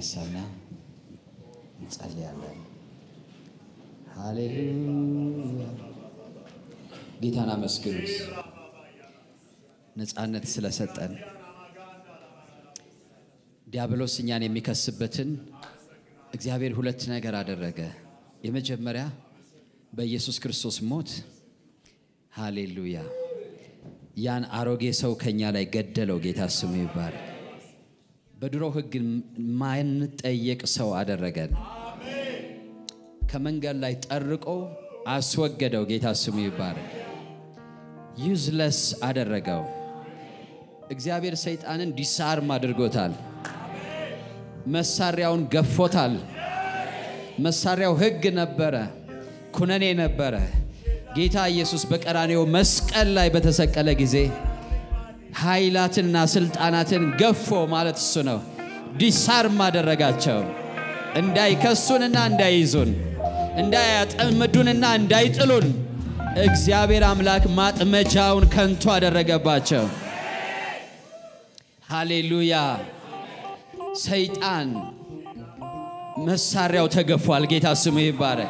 እንነሳና እንጸልያለን። ሃሌሉያ። ጌታን አመስግኑት ነፃነት ስለሰጠን ዲያብሎስ እኛን የሚከስበትን እግዚአብሔር ሁለት ነገር አደረገ። የመጀመሪያ በኢየሱስ ክርስቶስ ሞት ሃሌሉያ ያን አሮጌ ሰው ከኛ ላይ ገደለው። ጌታ ስሙ ይባረክ። በድሮ ሕግ ማንጠየቅ ሰው አደረገን። ከመንገድ ላይ ጠርቆ አስወገደው። ጌታ ስሙ ይባረክ። ዩዝለስ አደረገው። እግዚአብሔር ሰይጣንን ዲስአርም አድርጎታል። መሳሪያውን ገፎታል። መሳሪያው ሕግ ነበረ፣ ኩነኔ ነበረ። ጌታ ኢየሱስ በቀራኔው መስቀል ላይ በተሰቀለ ጊዜ ኃይላትንና ስልጣናትን ገፎ ማለት እሱ ነው። ዲሳርም አደረጋቸው። እንዳይከሱንና እንዳይይዙን፣ እንዳያጠምዱንና እንዳይጥሉን እግዚአብሔር አምላክ ማጥመጃውን ከንቱ አደረገባቸው። ሃሌሉያ! ሰይጣን መሳሪያው ተገፏል። ጌታ ስሙ ይባረክ።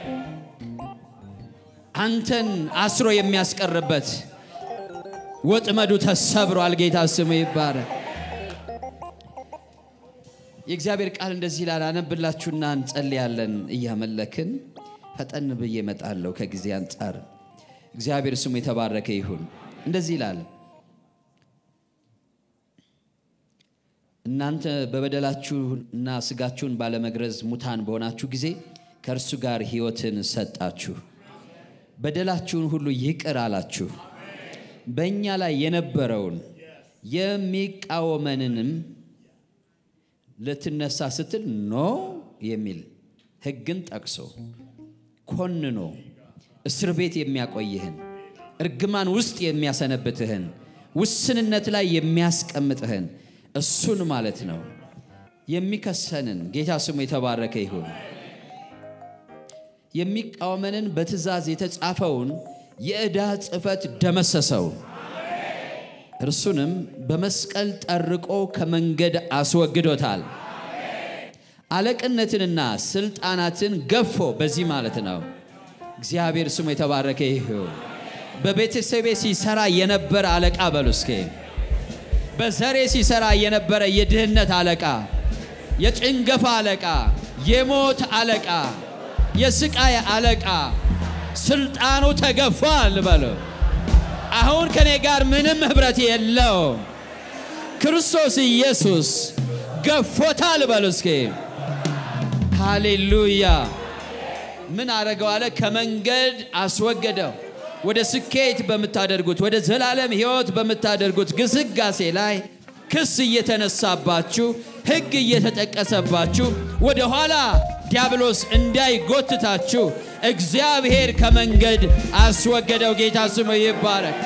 አንተን አስሮ የሚያስቀርበት ወጥመዱ ተሰብሯል። ጌታ ስሙ ይባረክ። የእግዚአብሔር ቃል እንደዚህ ይላል። አነብላችሁና እንጸልያለን። እያመለክን ፈጠን ብዬ እመጣለሁ ከጊዜ አንጻር። እግዚአብሔር ስሙ የተባረከ ይሁን። እንደዚህ ይላል እናንተ በበደላችሁና ስጋችሁን ባለመግረዝ ሙታን በሆናችሁ ጊዜ ከእርሱ ጋር ሕይወትን ሰጣችሁ፣ በደላችሁን ሁሉ ይቅር አላችሁ። በእኛ ላይ የነበረውን የሚቃወመንንም ልትነሳ ስትል ኖ የሚል ሕግን ጠቅሶ ኮንኖ እስር ቤት የሚያቆይህን እርግማን ውስጥ የሚያሰነብትህን ውስንነት ላይ የሚያስቀምጥህን እሱን ማለት ነው የሚከሰንን ጌታ ስሙ የተባረከ ይሁን። የሚቃወመንን በትእዛዝ የተጻፈውን የዕዳ ጽሕፈት ደመሰሰው፣ እርሱንም በመስቀል ጠርቆ ከመንገድ አስወግዶታል። አለቅነትንና ስልጣናትን ገፎ በዚህ ማለት ነው እግዚአብሔር ስሙ የተባረከ ይሁን። በቤተሰቤ ሲሰራ የነበረ አለቃ በሉ እስኪ በዘሬ ሲሰራ የነበረ የድህነት አለቃ፣ የጭንገፋ አለቃ፣ የሞት አለቃ፣ የስቃይ አለቃ ስልጣኑ ተገፏል በሉ። አሁን ከኔ ጋር ምንም ኅብረት የለው። ክርስቶስ ኢየሱስ ገፎታል በሉ እስኪ ሃሌሉያ። ምን አረገው አለ? ከመንገድ አስወገደው። ወደ ስኬት በምታደርጉት ወደ ዘላለም ሕይወት በምታደርጉት ግስጋሴ ላይ ክስ እየተነሳባችሁ ሕግ እየተጠቀሰባችሁ ወደ ኋላ ዲያብሎስ እንዳይጎትታችሁ እግዚአብሔር ከመንገድ አስወገደው። ጌታ ስሙ ይባረክ።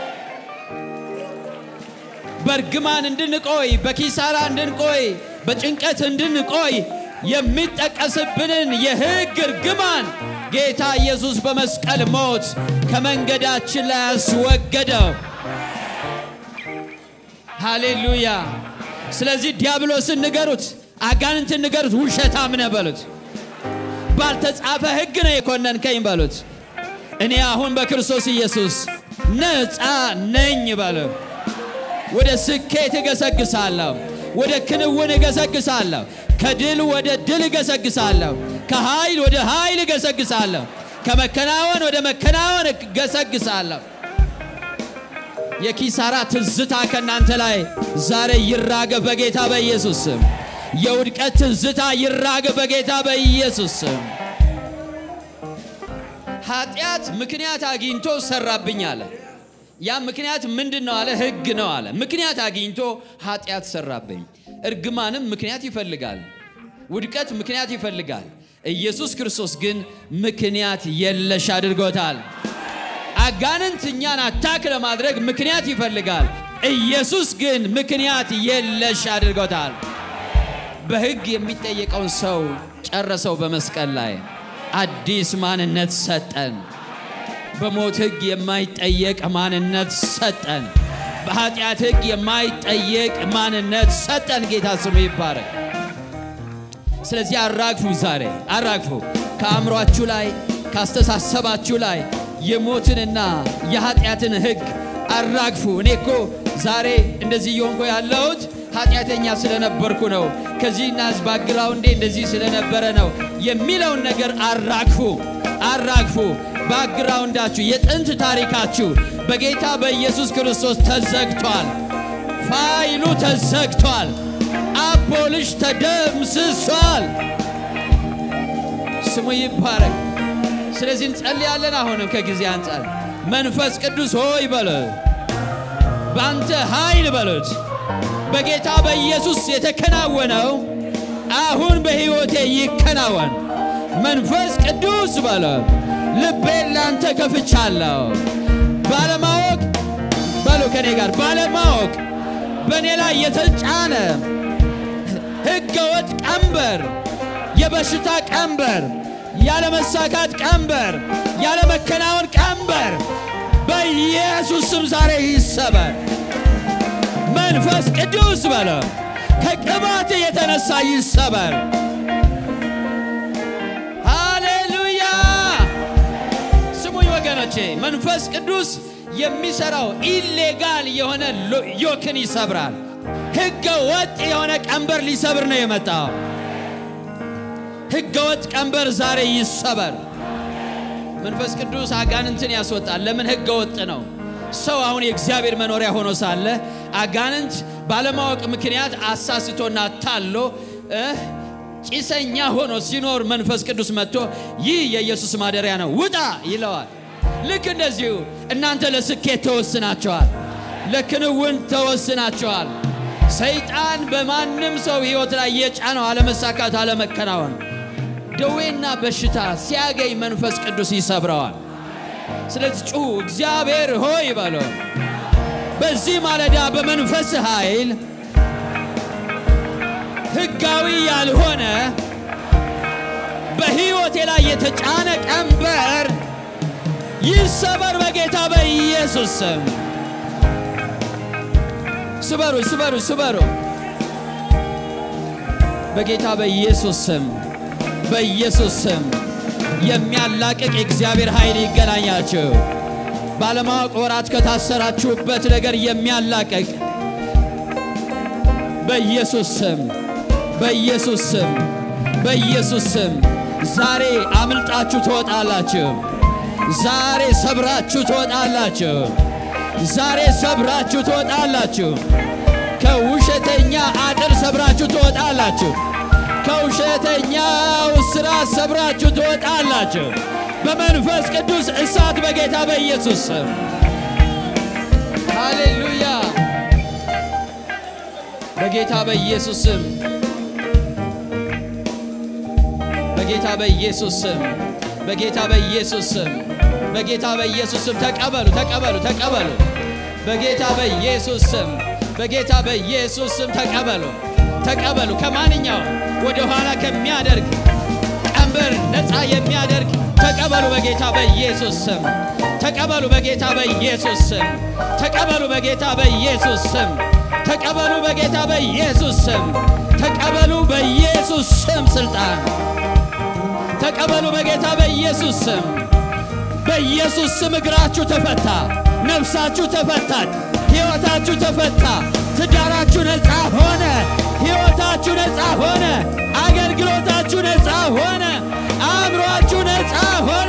በእርግማን እንድንቆይ፣ በኪሳራ እንድንቆይ፣ በጭንቀት እንድንቆይ የሚጠቀስብንን የሕግ እርግማን ጌታ ኢየሱስ በመስቀል ሞት ከመንገዳችን ላይ አስወገደው። ሃሌሉያ። ስለዚህ ዲያብሎስን ንገሩት፣ አጋንንትን ንገሩት፣ ውሸታም ነህ በሉት። ባልተጻፈ ሕግ ነው የኮነንከኝ በሉት። እኔ አሁን በክርስቶስ ኢየሱስ ነፃ ነኝ በሉ። ወደ ስኬት እገሰግሳለሁ፣ ወደ ክንውን እገሰግሳለሁ፣ ከድል ወደ ድል እገሰግሳለሁ፣ ከኃይል ወደ ኃይል እገሰግሳለሁ፣ ከመከናወን ወደ መከናወን እገሰግሳለሁ። የኪሳራ ትዝታ ከእናንተ ላይ ዛሬ ይራገብ በጌታ በኢየሱስ ስም። የውድቀት ትዝታ ይራገብ በጌታ በኢየሱስ ስም። ኃጢአት ምክንያት አግኝቶ ሰራብኝ አለ። ያ ምክንያት ምንድን ነው አለ? ሕግ ነው አለ። ምክንያት አግኝቶ ኃጢአት ሰራብኝ። እርግማንም ምክንያት ይፈልጋል። ውድቀት ምክንያት ይፈልጋል። ኢየሱስ ክርስቶስ ግን ምክንያት የለሽ አድርጎታል። አጋንንት እኛን አታክ ለማድረግ ምክንያት ይፈልጋል። ኢየሱስ ግን ምክንያት የለሽ አድርጎታል። በሕግ የሚጠየቀውን ሰው ጨረሰው በመስቀል ላይ አዲስ ማንነት ሰጠን። በሞት ሕግ የማይጠየቅ ማንነት ሰጠን። በኃጢአት ሕግ የማይጠየቅ ማንነት ሰጠን። ጌታ ስሙ ይባረክ። ስለዚህ አራግፉ፣ ዛሬ አራግፉ። ከአእምሯችሁ ላይ ካስተሳሰባችሁ ላይ የሞትንና የኃጢአትን ሕግ አራግፉ። እኔ እኮ ዛሬ እንደዚህ እየሆንኩ ያለሁት ኃጢአተኛ ስለነበርኩ ነው፣ ከዚህና ባግራውንዴ እንደዚህ ስለነበረ ነው የሚለውን ነገር አራግፉ፣ አራግፉ። ባግራውንዳችሁ የጥንት ታሪካችሁ በጌታ በኢየሱስ ክርስቶስ ተዘግቷል። ፋይሉ ተዘግቷል። አቦልሽ ተደምስሷል። ስሙ ይባረክ። ስለዚህ እንጸልያለን። አሁንም ከጊዜ አንጻር መንፈስ ቅዱስ ሆይ በሉት፣ በአንተ ኃይል በሉት፣ በጌታ በኢየሱስ የተከናወነው አሁን በሕይወቴ ይከናወን። መንፈስ ቅዱስ በሉት፣ ልቤን ላንተ ከፍቻለሁ። ባለማወቅ በሉ ከኔ ጋር ባለማወቅ በእኔ ላይ የተጫነ ሕገወጥ ቀንበር፣ የበሽታ ቀንበር፣ ያለመሳካት ቀንበር፣ ያለመከናወን ቀንበር በኢየሱስ ስም ዛሬ ይሰበር። መንፈስ ቅዱስ በለ ከቅባት የተነሳ ይሰበር። ሃሌሉያ! ስሙኝ ወገኖቼ፣ መንፈስ ቅዱስ የሚሰራው ኢሌጋል የሆነ ዮክን ይሰብራል። ሕገ ወጥ የሆነ ቀንበር ሊሰብር ነው የመጣው። ሕገ ወጥ ቀንበር ዛሬ ይሰበር። መንፈስ ቅዱስ አጋንንትን ያስወጣል። ለምን? ሕገ ወጥ ነው። ሰው አሁን የእግዚአብሔር መኖሪያ ሆኖ ሳለ አጋንንት ባለማወቅ ምክንያት አሳስቶና ታሎ ጭሰኛ ሆኖ ሲኖር መንፈስ ቅዱስ መጥቶ ይህ የኢየሱስ ማደሪያ ነው ውጣ ይለዋል። ልክ እንደዚሁ እናንተ ለስኬት ተወስናቸዋል፣ ለክንውን ተወስናቸዋል። ሰይጣን በማንም ሰው ሕይወት ላይ የጫነው አለመሳካት፣ አለመከናወን፣ ደዌና በሽታ ሲያገኝ መንፈስ ቅዱስ ይሰብረዋል። ስለዚህ ጩሁ፣ እግዚአብሔር ሆይ በሎ በዚህ ማለዳ በመንፈስ ኃይል ሕጋዊ ያልሆነ በሕይወቴ ላይ የተጫነ ቀንበር ይሰበር በጌታ በኢየሱስ ስም። ስበሩ፣ ስበሩ፣ ስበሩ በጌታ በኢየሱስ ስም፣ በኢየሱስ ስም የሚያላቅቅ የእግዚአብሔር ኃይል ይገናኛችሁ። ባለማወቅ ወራት ከታሰራችሁበት ነገር የሚያላቅቅ በኢየሱስ ስም፣ በኢየሱስ ስም፣ በኢየሱስ ስም ዛሬ አምልጣችሁ ትወጣላችሁ። ዛሬ ሰብራችሁ ትወጣላችሁ። ዛሬ ሰብራችሁ ትወጣላችሁ። ከውሸተኛ አጥር ሰብራችሁ ትወጣላችሁ። ከውሸተኛው እስራት ሰብራችሁ ትወጣላችሁ። በመንፈስ ቅዱስ እሳት በጌታ በኢየሱስ ስም ሃሌሉያ። በጌታ በኢየሱስ ስም በጌታ በኢየሱስ ስም በጌታ በኢየሱስ ስም በጌታ በኢየሱስ ስም ተቀበሉ፣ ተቀበሉ፣ ተቀበሉ። በጌታ በኢየሱስ ስም በጌታ በኢየሱስ ስም ተቀበሉ፣ ተቀበሉ። ከማንኛውም ወደ ኋላ ከሚያደርግ ቀንበር ነፃ የሚያደርግ ተቀበሉ በጌታ በኢየሱስ ስም ተቀበሉ በጌታ በኢየሱስ ስም ተቀበሉ በጌታ በኢየሱስ ስም ተቀበሉ በጌታ በኢየሱስ ስም ተቀበሉ በኢየሱስ ስም ስልጣን ተቀበሉ በጌታ በኢየሱስ ስም በኢየሱስ ስም እግራችሁ ተፈታ፣ ነፍሳችሁ ተፈታች፣ ሕይወታችሁ ተፈታ፣ ትዳራችሁ ነፃ ሆነ፣ ሕይወታችሁ ነፃ ሆነ፣ አገልግሎታችሁ ነፃ ሆነ፣ አእምሯችሁ ነፃ ሆነ።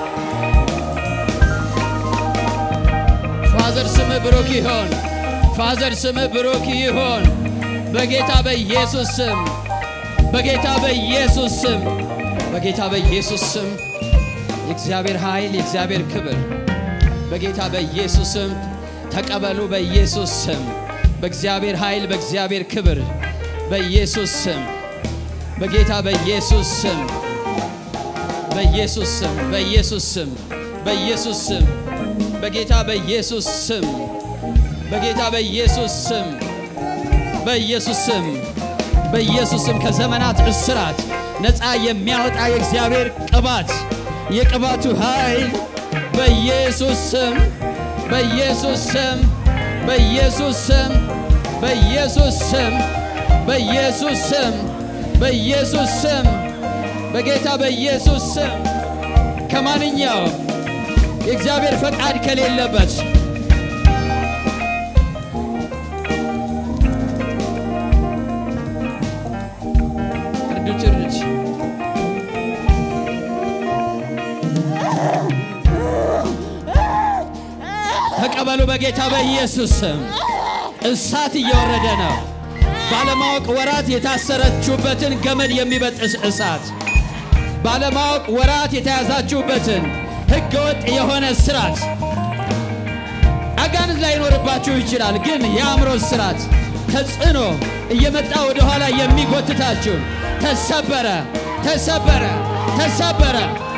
ፋዘር ስምህ ብሩክ ይሆን። ፋዘር ስምህ ብሩክ ይሆን። በጌታ በኢየሱስ ስም በጌታ በኢየሱስ ስም በጌታ በኢየሱስ ስም የእግዚአብሔር ኃይል የእግዚአብሔር ክብር በጌታ በኢየሱስ ስም ተቀበሉ። በኢየሱስ ስም በእግዚአብሔር ኃይል በእግዚአብሔር ክብር በኢየሱስ ስም በጌታ በኢየሱስ ስም በኢየሱስ ስም በኢየሱስ ስም በኢየሱስ ስም በጌታ በኢየሱስ ስም በጌታ በኢየሱስ ስም በኢየሱስ ስም በኢየሱስ ስም ከዘመናት እስራት ነፃ የሚያወጣ የእግዚአብሔር ቅባት የቅባቱ ኃይል በኢየሱስ ስም በኢየሱስ ስም በኢየሱስ ስም በኢየሱስ ስም በኢየሱስ ስም በኢየሱስ ስም በጌታ በኢየሱስ ስም ከማንኛውም የእግዚአብሔር ፈቃድ ከሌለበት እርዱት እርዱት ተቀበሉ በጌታ በኢየሱስ ስም እሳት እየወረደ ነው ባለማወቅ ወራት የታሰረችሁበትን ገመድ የሚበጥስ እሳት ባለማወቅ ወራት የተያዛችሁበትን ህገወጥ የሆነ ስራት አጋንንት ላይኖርባችሁ ይችላል፣ ግን የአእምሮ ስራት ተጽዕኖ እየመጣ ወደ ኋላ የሚጎትታችሁ ተሰበረ፣ ተሰበረ፣ ተሰበረ፣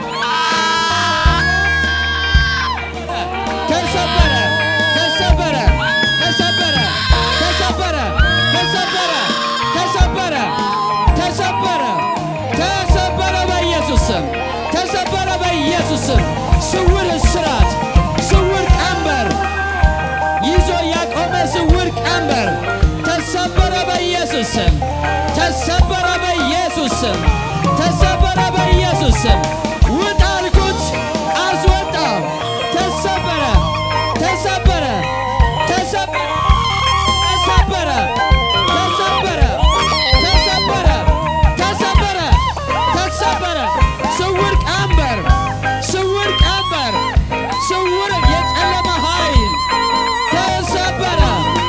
ተሰበረ፣ ተሰበረ፣ ተሰበረ፣ ተሰበረ፣ ተሰበረ፣ ተሰበረ፣ ተሰበረ፣ ተሰበረ በኢየሱስ ስም ተሰበረ በኢየሱስ ስም። ስውር እስራት፣ ስውር ቀንበር ይዞ ያቆመ ስውር ቀንበር ተሰበረ በኢየሱስ ስም ተሰበረ በኢየሱስ ስም ተሰበረ በኢየሱስ ስም። ውጣ አልኩት፣ አስወጣው። ተሰበረ፣ ተሰበረ፣ ተሰበረ፣ ተሰበረ፣ ተሰበረ፣ ተሰበረ፣ ተሰበረ፣ ተሰበረ። ስውር ቀንበር፣ ስውር ቀንበር፣ ስውር የጨለማ ኃይል ተሰበረ፣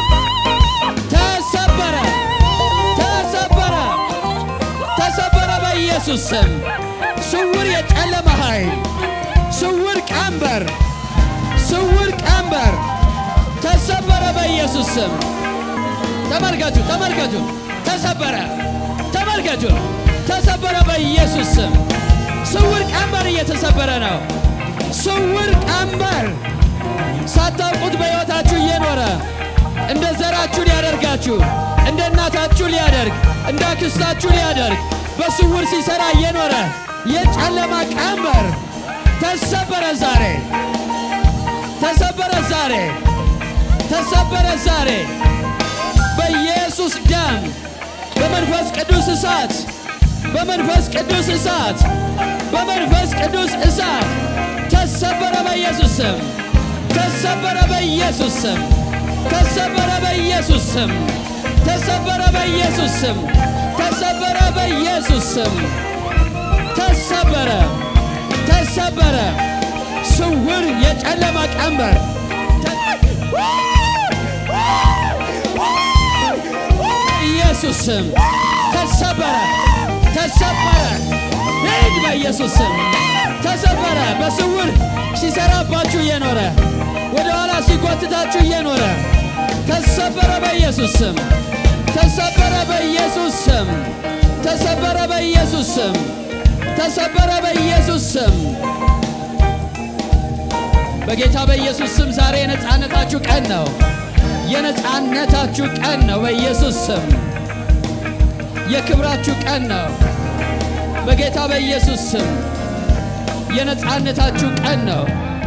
ተሰበረ፣ ተሰበረ፣ ተሰበረ በኢየሱስ ስም። ስውር የጨለማ ኃይል፣ ስውር ቀንበር፣ ስውር ቀንበር ተሰበረ በኢየሱስ ስም። ተመልከቱ፣ ተመልከቱ፣ ተሰበረ። ተመልከቱ፣ ተሰበረ በኢየሱስ ስም። ስውር ቀንበር እየተሰበረ ነው። ስውር ቀንበር ሳታውቁት በሕይወታችሁ እየኖረ እንደ ዘራችሁ ሊያደርጋችሁ እንደ እናታችሁ ሊያደርግ እንደ አክስታችሁ ሊያደርግ በስውር ሲሰራ እየኖረ የጨለማ ቀንበር ተሰበረ ዛሬ፣ ተሰበረ ዛሬ፣ ተሰበረ ዛሬ በኢየሱስ ደም በመንፈስ ቅዱስ እሳት በመንፈስ ቅዱስ እሳት በመንፈስ ቅዱስ እሳት ተሰበረ በኢየሱስ ስም ተሰበረ በኢየሱስ ስም ተሰበረ በኢየሱስ ስም ተሰበረ በኢየሱስ ስም ተሰበረ በኢየሱስ ስም ተሰበረ ተሰበረ ስውር የጨለማ ቀንበር ኢየሱስ ስም ተሰበረ ተሰበረ ሂድ በኢየሱስ ስም ተሰበረ በስውር ሲሰራባችሁ እየኖረ ወደ ኋላ ሲጎትታችሁ እየኖረ ተሰበረ በኢየሱስ ስም ተሰበረ በኢየሱስ ስም ተሰበረ በኢየሱስ ስም ተሰበረ በኢየሱስ ስም በጌታ በኢየሱስ ስም ዛሬ የነፃነታችሁ ቀን ነው። የነፃነታችሁ ቀን ነው። በኢየሱስ ስም የክብራችሁ ቀን ነው። በጌታ በኢየሱስ ስም የነፃነታችሁ ቀን ነው።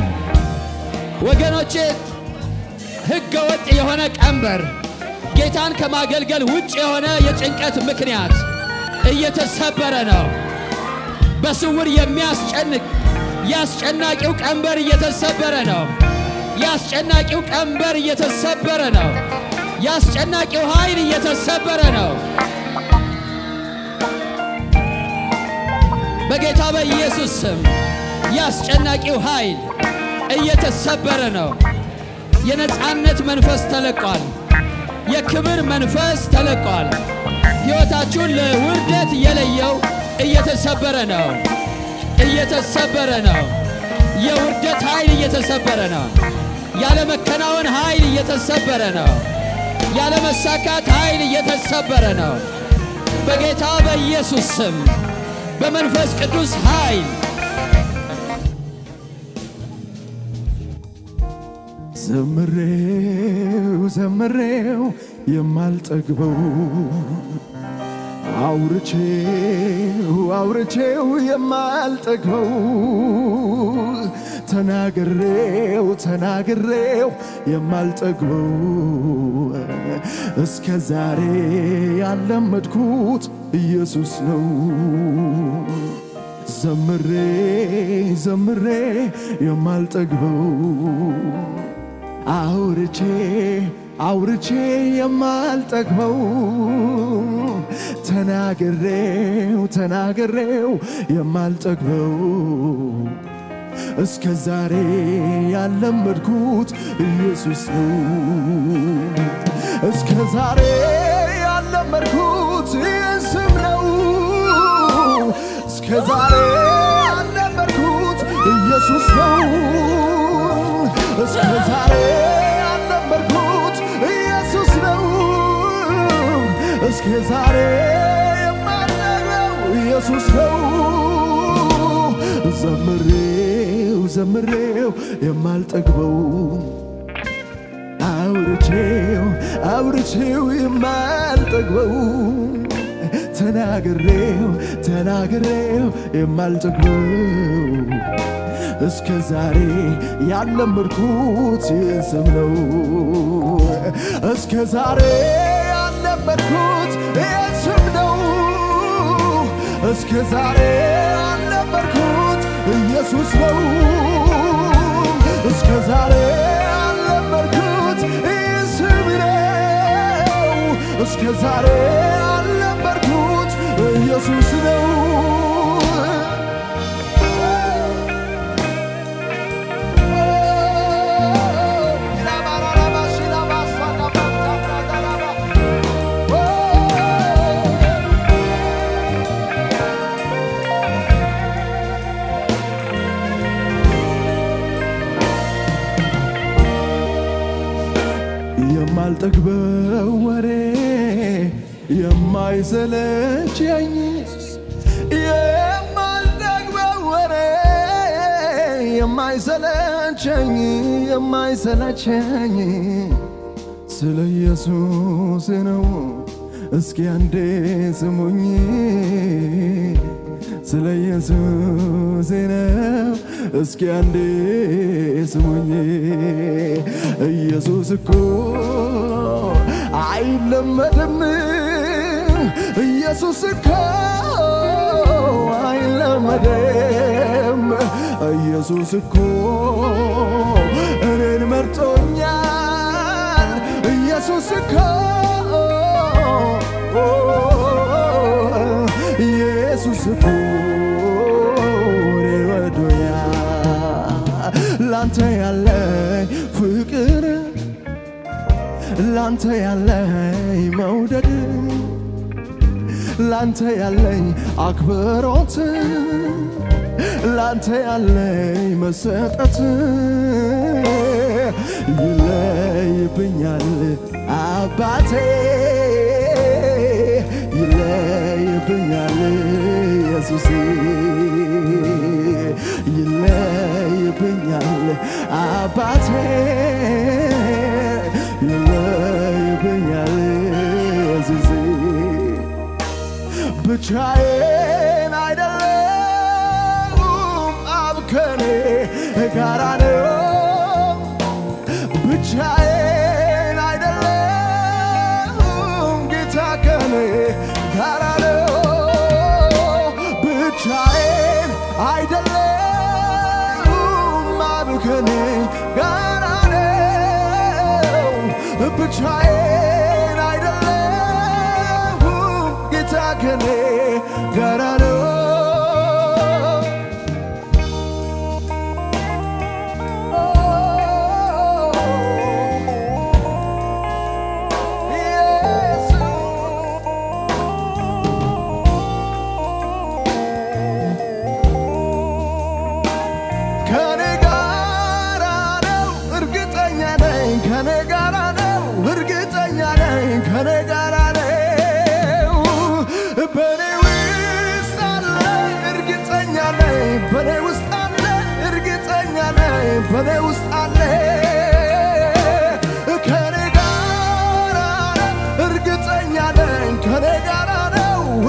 ወገኖቼ ሕገ ወጥ የሆነ ቀንበር ጌታን ከማገልገል ውጭ የሆነ የጭንቀት ምክንያት እየተሰበረ ነው። በስውር የሚያስጨንቅ የአስጨናቂው ቀንበር እየተሰበረ ነው። የአስጨናቂው ቀንበር እየተሰበረ ነው። የአስጨናቂው ኃይል እየተሰበረ ነው። በጌታ በኢየሱስ ስም የአስጨናቂው ኃይል እየተሰበረ ነው። የነፃነት መንፈስ ተለቋል። የክብር መንፈስ ተለቋል። ሕይወታችሁን ለውርደት የለየው እየተሰበረ ነው። እየተሰበረ ነው። የውርደት ኃይል እየተሰበረ ነው። ያለመከናወን ኃይል እየተሰበረ ነው። ያለመሳካት ኃይል እየተሰበረ ነው። በጌታ በኢየሱስ ስም በመንፈስ ቅዱስ ኃይል ዘምሬው ዘምሬው የማልጠግበው አውርቼው አውርቼው የማልጠግበው ተናግሬው ተናግሬው የማልጠግበው እስከ ዛሬ ያለመድኩት ኢየሱስ ነው። ዘምሬ ዘምሬ የማልጠግበው አውርቼ አውርቼ የማልጠግበው ተናግሬው ተናግሬው የማልጠግበው እስከ ዛሬ ያለመድኩት ኢየሱስ ነው። እስከ ዛሬ ያለመድኩት ይህን ስም ነው። እስከ ዛሬ ያለመድኩት ኢየሱስ ነው። እስከ ዛሬ ያለመድኩት ኢየሱስ ነው። እስከ ዛሬ የማልጠግበው ኢየሱስ ነው። ዘምሬው ዘምሬው የማልጠግበው አውርቼው አውርቼው የማልጠግበው ተናግሬው ተናግሬው የማልጠግበው እስከ ዛሬ ያለመድኩት ይህን ስም ነው። እስከ ዛሬ ያለመድኩት ይህን ስም ነው። እስከ ዛሬ ያለመድኩት ኢየሱስ ነው። እስከ ዛሬ ያለመድኩት ይህን ስም ነው። እስከ ዛሬ ያለመድኩት ኢየሱስ ነው። የማልጠግበው ወሬ የማይሰለቸኝ የማልጠግበው ወሬ የማይሰለቸኝ የማይሰለቸኝ ስለ ኢየሱስ ነው። እስኪ አንዴ ስሙኝ ስለ ኢየሱስ ነው። እስኪ አንዴ ስሙኝ ኢየሱስ እኮ አይለመድም። ኢየሱስ እኮ አይለመድም። ኢየሱስ እኮ እኔን መርጦኛል። ኢየሱስ እኮ ኢየሱስ እኮ እኔን ወዶኛል። ላንተ ያለኝ ፍቅር ላንተ ያለኝ መውደድ ላንተ ያለኝ አክብሮት ላንተ ያለኝ መሰጠት ይለይብኛል አባቴ ይለይብኛል ኢየሱሴ ይለይብኛል አባቴ ይለይብኛል ኢየሱሴ ብቻዬን አይደለም አብ ከኔ ጋራ ነው ብቻዬን አይደለም ጌታ ከኔ ጋራ ነው ብቻዬን አይደለም አብ ከኔ ጋራ ነው ብቻዬን አይደለም ጌታ ከኔ ጋራ ነው ከኔ ጋራ ነው እርግጠኛ ነኝ ከኔ ጋራ ነው እርግጠኛ ነኝ ከኔ ጋራ ነው በኔ ውስጥ አለ እርግጠኛ ነኝ በኔ ውስጥ አለ እርግጠኛ ነኝ በኔ ውስጥ አለ ከኔ ጋራ ነው እርግጠኛ ነኝ ከኔ ጋራ ነው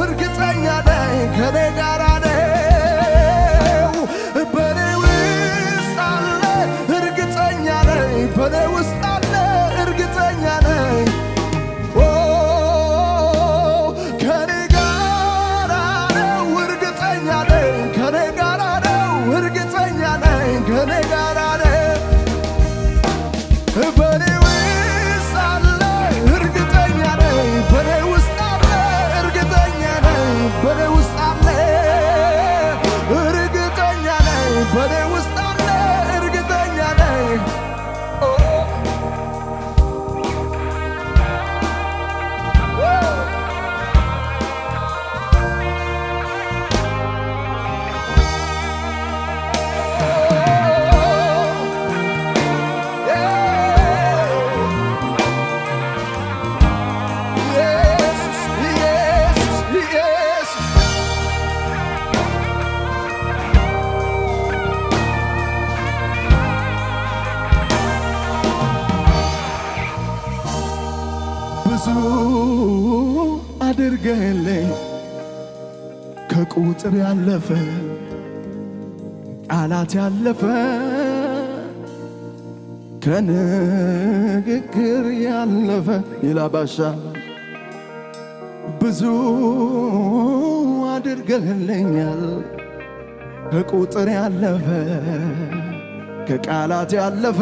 አድርገህልኝ ከቁጥር ያለፈ ቃላት ያለፈ ከንግግር ያለፈ ይላባሻ ብዙ አድርገህልኛል ከቁጥር ያለፈ ከቃላት ያለፈ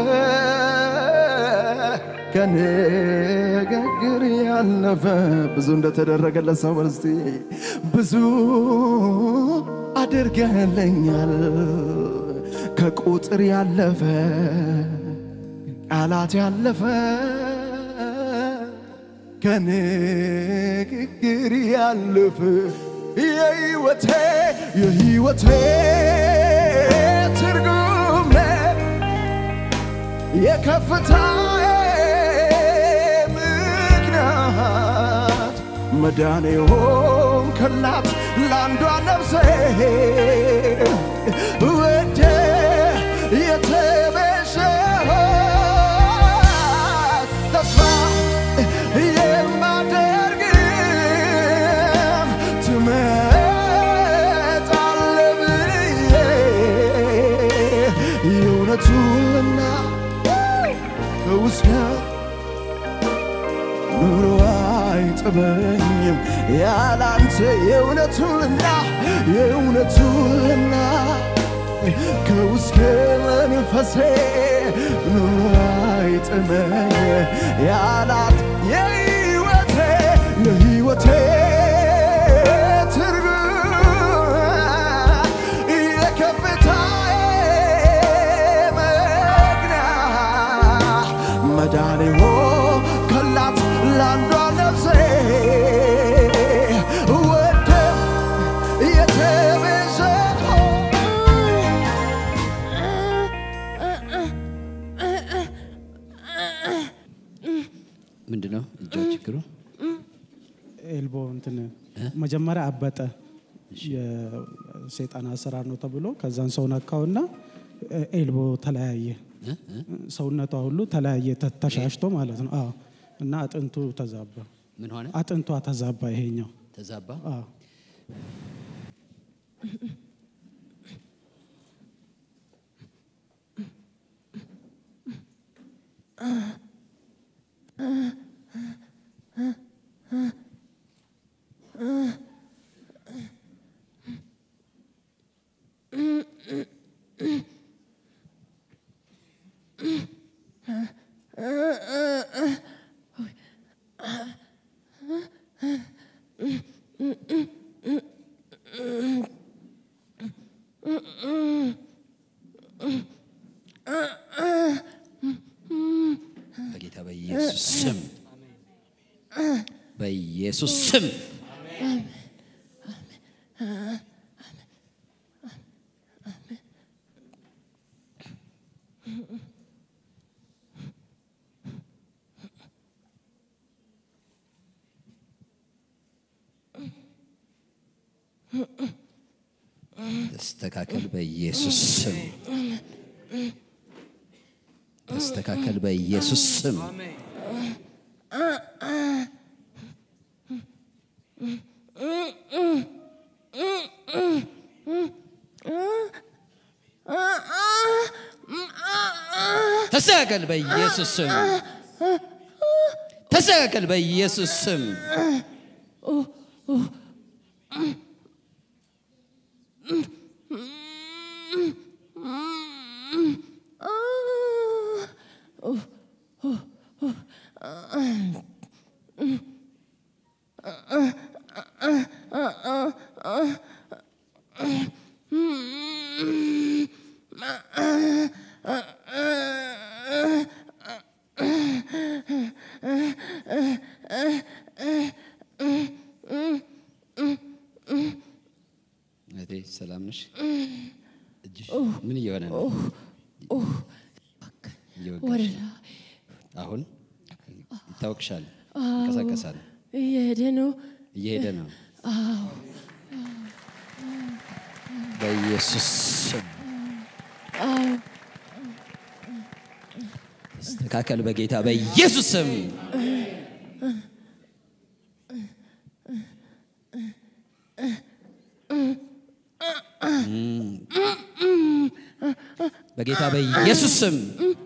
ከንግግር ያለፈ ብዙ እንደተደረገለት ሰው በርስቲ ብዙ አድርገህልኛል ከቁጥር ያለፈ ቃላት ያለፈ ከንግግር ያለፈ የህይወቴ የህይወቴ ትርጉም ነህ የከፍታዬ ምክንያት መዳኔ ሆንክላት ለአንዷ ነፍሴ ወደ የተቤዠኋት ተስፋ የማደርግ ትመጣለህ ብዬ የእውነቱንና ከውስጥ ኑሮ አይጥመኝም ያላንተ የእውነቱንና የእውነቱንና ከውስጥ መንፈሴ ኑሮ አይጥመኝ ያላት የህይወቴ የህይወቴ ትርጉም የከፍታዬ ምክንያት መዳኔ ሆንክላት ለአንዷ ነፍሴ ወደ የተቤዠኋት ምንድን ነው እጇ ችግሩ? ኤልቦ እንትን መጀመሪያ አበጠ። የሰይጣን አሰራር ነው ተብሎ ከዛን ሰው ነካውና ኤልቦ ተለያየ። እ? እ? ሰውነቷ ሁሉ ተለያየ፣ ተ- ተሻሽቶ ማለት ነው። አዎ። እና አጥንቱ ተዛባ፣ ምን ሆነ? አጥንቷ ተዛባ። ይሄኛው ተዛባ። አዎ። በጌታ በኢየሱስ ስም በኢየሱስ ስም ተስተካከል በኢየሱስ ስም ተስተካከል በኢየሱስ ስም ተስተካከል በኢየሱስ ስም ተስተካከል በኢየሱስ ስም እህቴ ሰላም ነሽ? እጅሽ ምን እየሆነ ነው? እየወጋሽ ነው? አሁን ይታወቅሻል፣ ይንቀሳቀሳል፣ እየሄደ ነው። እየሄደ ነው። በኢየሱስ ስም ተስተካከል፣ በጌታ በኢየሱስ ስም በጌታ በኢየሱስ ስም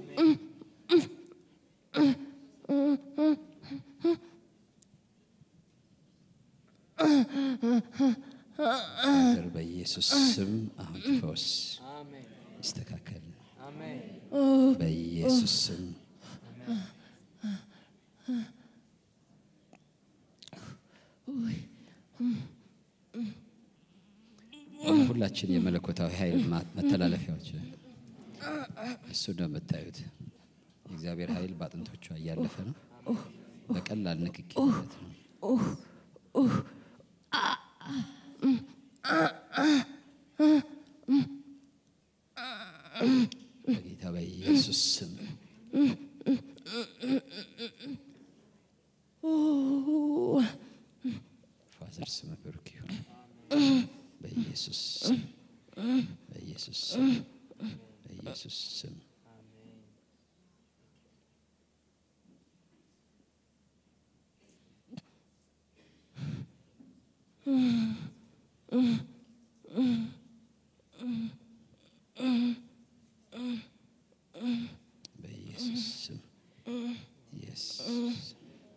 ፋዘር በኢየሱስ ስም አሁን ፈውስ ይስተካከል። በኢየሱስ ስም ሁላችን የመለኮታዊ ኃይል ማ- መተላለፊያዎች እሱ ነው የምታዩት። የእግዚአብሔር ኃይል በአጥንቶቿ እያለፈ ነው። በቀላል ንክኪ ማለት ነው። በጌታ በኢየሱስ ስም ፋዘር ስም ብሩክ ይሁን። በኢየሱስ ስም በኢየሱስ ስም በኢየሱስ ስም በኢየሱስ ስም ኢየሱስ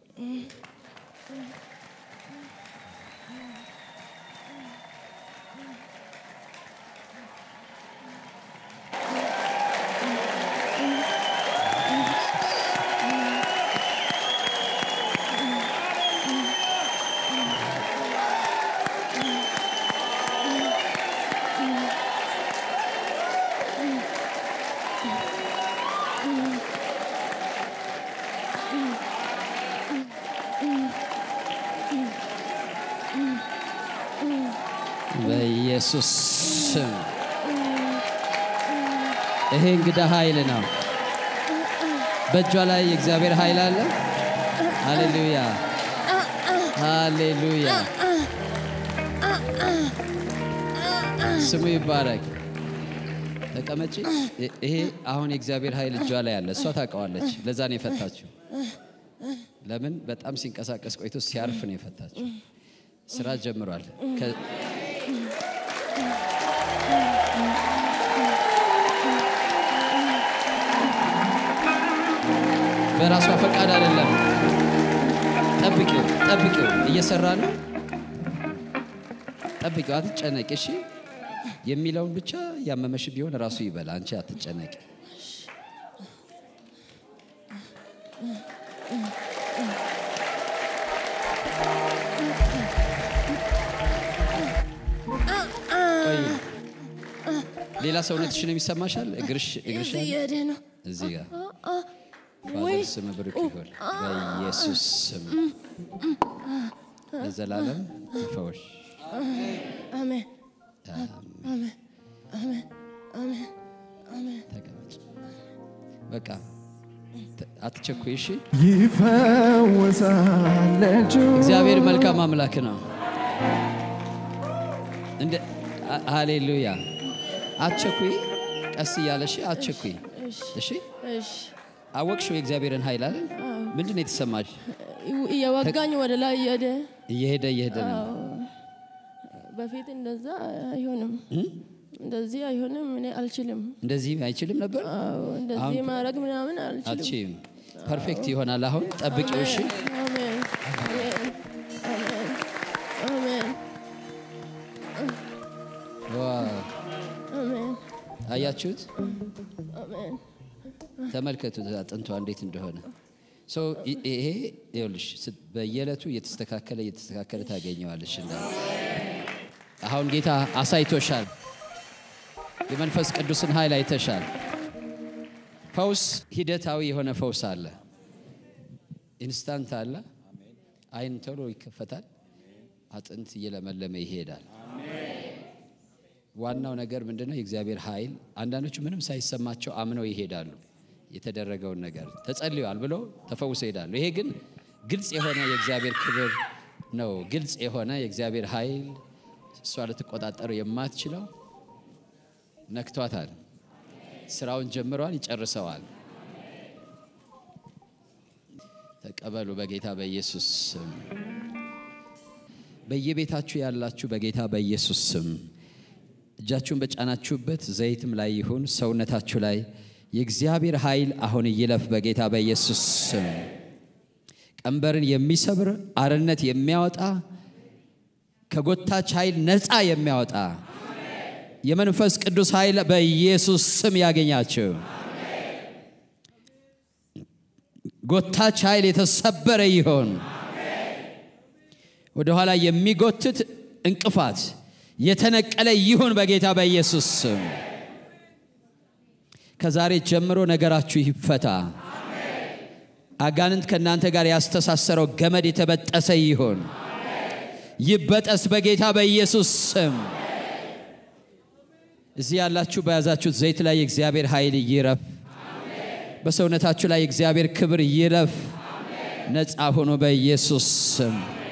በኢየሱስ ስም ይሄ እንግዳ ኃይል ነው። በእጇ ላይ የእግዚአብሔር ኃይል አለ። ሃሌሉያ ሃሌሉያ፣ ስሙ ይባረክ። ተቀመጪ። ይ- ይሄ አሁን የእግዚአብሔር ኃይል እጇ ላይ አለ። እሷ ታውቀዋለች። ለዛ ነው የፈታችው። ለምን በጣም ሲንቀሳቀስ ቆይቶ ሲያርፍ ነው የፈታችው። ስራ ጀምሯል። ከ- በራሷ ፈቃድ አይደለም። ጠብቂው ጠብቂው፣ እየሰራ ነው። ጠብቂው፣ አትጨነቂ። እሺ የሚለውን ብቻ ያመመሽ ቢሆን ራሱ ይበላ። አንቺ አትጨነቂ። ቆይ፣ ሌላ ሰውነትሽን የሚሰማሻል? እግርሽ እግርሽ አለ? እየሄደ ነው። እዚህ ጋር ፋዘር ስም ብሩክ ይሁን በኢየሱስ ስም ለዘላለም ተፈወሽ። አሜን ተቀመጭ። በቃ ተ- አትቸኩይ። እሺ፣ ይፈወሳል እጁ እግዚአብሔር መልካም አምላክ ነው። እንደ አ- ሃሌሉያ። አትቸኩይ፣ ቀስ እያለሽ አትቸኩይ። እሺ፣ እሺ አወቅሽው የእግዚአብሔርን ኃይል አይደል? ምንድን ነው የተሰማሽ? እየወጋኝ ወደ ላይ እየሄደ እየሄደ እየሄደ ነው። በፊት እንደዛ አይሆንም፣ እንደዚህ አይሆንም። እኔ አልችልም። እንደዚህ አይችልም ነበር። አዎ፣ እንደዚህ ማድረግ ምናምን አልችልም። አትችይም። ፐርፌክት ይሆናል። አሁን ጠብቂው። እሺ አሜን አሜን አሜን አሜን ዋው! አሜን አያችሁት? አሜን ተመልከቱት አጥንቷ እንዴት እንደሆነ። ሶ ይ- ይሄ ይኸውልሽ ስ- በየዕለቱ እየተስተካከለ እየተስተካከለ ታገኘዋለሽ። እንዳለ አሁን ጌታ አሳይቶሻል። የመንፈስ ቅዱስን ኃይል አይተሻል። ፈውስ ሂደታዊ የሆነ ፈውስ አለ። ኢንስታንት አለ። አይን ቶሎ ይከፈታል። አጥንት እየለመለመ ይሄዳል። ዋናው ነገር ምንድነው? የእግዚአብሔር ኃይል። አንዳንዶቹ ምንም ሳይሰማቸው አምነው ይሄዳሉ። የተደረገውን ነገር ተጸልዮአል ብለው ተፈውሰው ይሄዳሉ። ይሄ ግን ግልጽ የሆነ የእግዚአብሔር ክብር ነው። ግልጽ የሆነ የእግዚአብሔር ኃይል እሷ ልትቆጣጠረው የማትችለው ነክቷታል። ስራውን ጀምረዋል፣ ይጨርሰዋል። ተቀበሉ በጌታ በኢየሱስ ስም። በየቤታችሁ ያላችሁ በጌታ በኢየሱስ ስም እጃችሁን በጫናችሁበት ዘይትም ላይ ይሁን ሰውነታችሁ ላይ የእግዚአብሔር ኃይል አሁን ይለፍ በጌታ በኢየሱስ ስም። ቀንበርን የሚሰብር አርነት የሚያወጣ ከጎታች ኃይል ነፃ የሚያወጣ የመንፈስ ቅዱስ ኃይል በኢየሱስ ስም ያገኛችሁ። ጎታች ኃይል የተሰበረ ይሆን። ወደኋላ የሚጎትት እንቅፋት የተነቀለ ይሁን በጌታ በኢየሱስ ስም። ከዛሬ ጀምሮ ነገራችሁ ይፈታ። አጋንንት ከእናንተ ጋር ያስተሳሰረው ገመድ የተበጠሰ ይሁን፣ ይበጠስ በጌታ በኢየሱስ ስም። እዚህ ያላችሁ በያዛችሁት ዘይት ላይ የእግዚአብሔር ኃይል ይረፍ። በሰውነታችሁ ላይ የእግዚአብሔር ክብር ይረፍ። ነፃ ሆኖ በኢየሱስ ስም